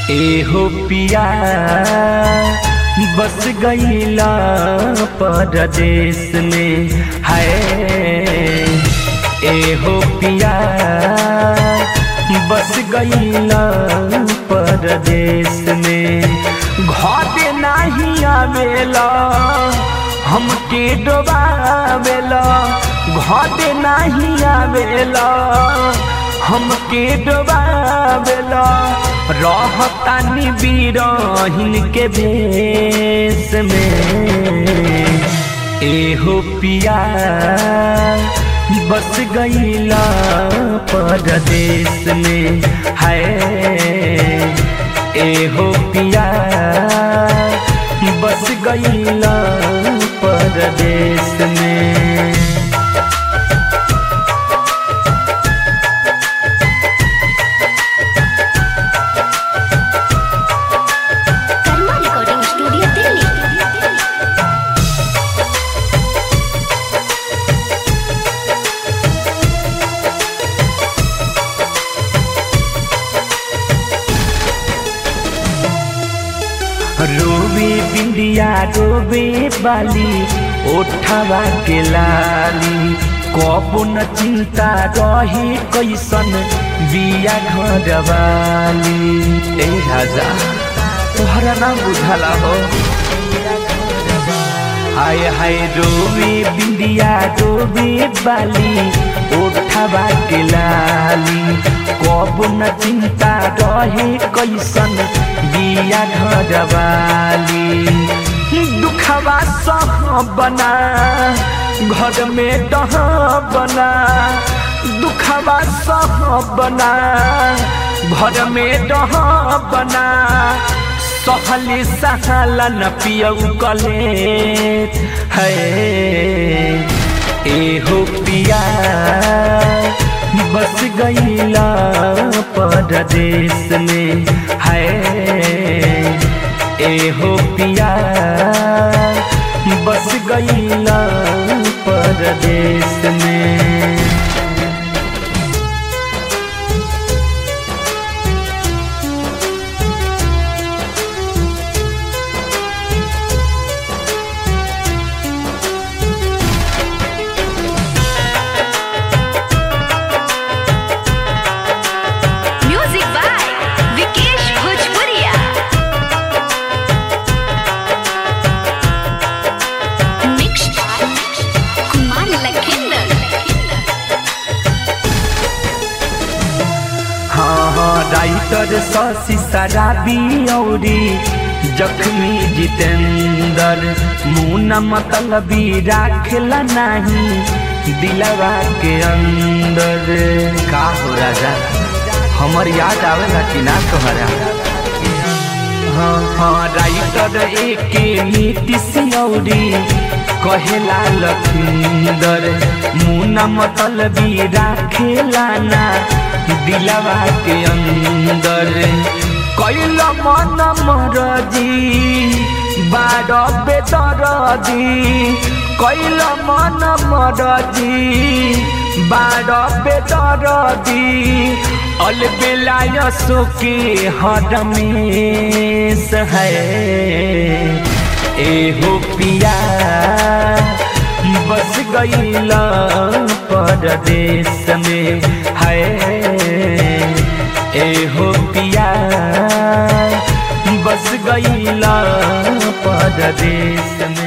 एहो पिया बस गईला परदेश में है एहो पिया बस गईला परदेश में घाटे नहीं आवेला हमके डोबावेला घाटे नहीं आवेला हमके डोबावेला रहतानी बीरहिन के भेष में एहो पिया बस गईला परदेश में है एहो पिया बस गईला परदेश में कर्मा रिकॉर्डिंग स्टूडियो दिल्ली रोवे बिंदिया रोवे बाली ओठवा के लाली कबो न चिंता रहे कैसन बिया घर वाली ए राजा तोहरा ना बुझला हो हाय हाय रोवे बिंदिया रोवे बाली ओठवा के लाली कब न चिंता रहे कैसन बिया घर वाली दुखवा सह बना घर में डह बना दुखवा सह बना घर में डह बना सहली सहाला न पियऊ कले है एहो पिया बस गईला परदेश में है एहो पिया बस गईला परदेश में म्यूजिक बाय विकेश भोजपुरिया मिक्स कुमार लखिंदर हाँ हाँ राइटर शशि शराबी औरी जख्मी जितेंद्र मुना मतलबी राखेला नहीं दिलवा के अंदर का हो राजा हमर याद आवेला कि ना तोहरा हाँ हाँ राइटर एके नीतीश औरी कहेला लखिंदर मुना मतलबी राखेला ना दिलवा के अंदर कैल मन मरजी बार बेदरजी कैल मन मरजी बार बेदरजी अलबेलाय सुके हरमेश है एहो पिया बस गईला परदेश में है एहो पिया बस गईला परदेश में